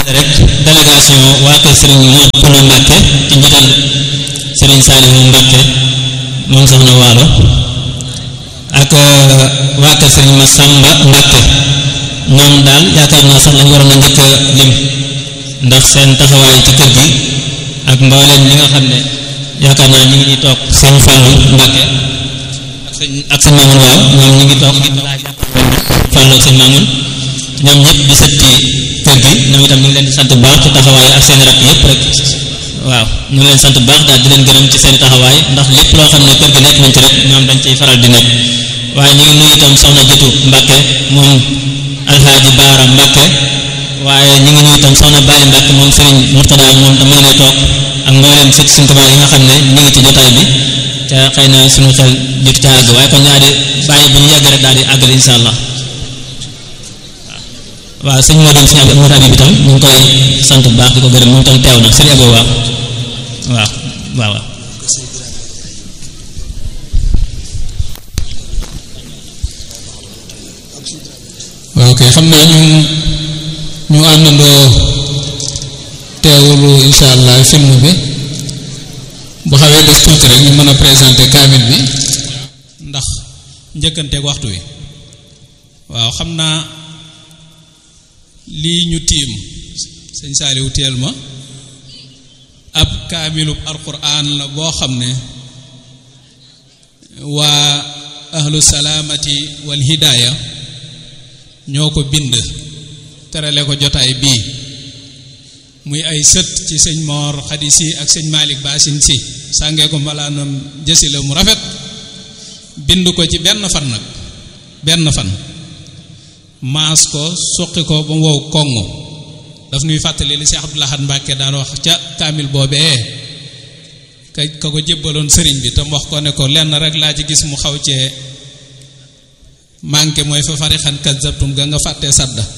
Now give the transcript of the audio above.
rek délégation waa kër Serigne Modou Koulou Mbacke ci njiital Serigne Saliou Mbacke moom soxna Waalo ak waa kër Serigne Massamba Mbacke ñoom daal yaakaar naa sax lañ waroon a njëkk a lim ndax seen taxawaay ci kër gi ak mbooleem ñi nga xam ne yaakaar naa ñu ngi ñuy toog sëñ Fallou Mbacke ak sëñ ak sëñ Mamoun waaw ñoom ñu ngi toog Fallou ak sëñ Mamoun ñoom ñëpp di sët ci kër gi ñoom itam ñu ngi leen di sant bu baax ci taxawaay ak seen rak yëpp rek waaw ñu ngi leen sant bu baax daal di leen gërëm ci seen taxawaay ndax lépp loo xam ne kër gi nekk nañ ci rek ñoom dañ ciy faral di nekk waaye ñu ngi nuyu itam soxna Jëtu Mbacke moom Alxaaji Baara Mbacke waaye ñu ngi nuyu itam soxna Baye Mbacke moom Serigne Mourtada moom tam mu ngi lay toog ak mbooleem sët Sëriñ Tuubaa yi nga xam ne ñu ngi ci jotaay bi te xëy na suñu xel jot ca àgg waaye kon ñaa di bàyyi bu ñu yàgg rek daal di àggal insha allah waaw sëñ moo doon sëñ Abdou Abdou Habib itam ñu ngi koy sant bu baax di ko gërëm moom tam teew na sëñ Abdou waaw waaw waaw waaw waaw kay xam naa ñu ñu àndandoo teewulu insha allah film bi bu xawee des tuuti rek ñu mën a présenter kaamil bi ndax njëkkanteeg waxtu wi waaw xam naa lii ñu tiim sëñ Saaliw teel ma ab kaamilub alquran la boo xam ne waa ahlu salaamati wal hidaaya ñoo ko bind terale ko jotaay bii muy ay sët ci sëñ Moor Xadi Si ak sëñ Malick Basin Si sàngee ko mbalaanam jësi la mu rafet bind ko ci benn fan nag benn fan maas ko suqi ko ba mu wow koŋŋ daf nuy fàttali li Cheikh Abdoul Ahad Mbacke daan wax ca kaamil boobee ka ka ko jébbaloon sëriñ bi tam wax ko ne ko lenn rek laa ci gis mu xaw cee manqué mooy fa farixan kazzabtum ga nga fàttee sadda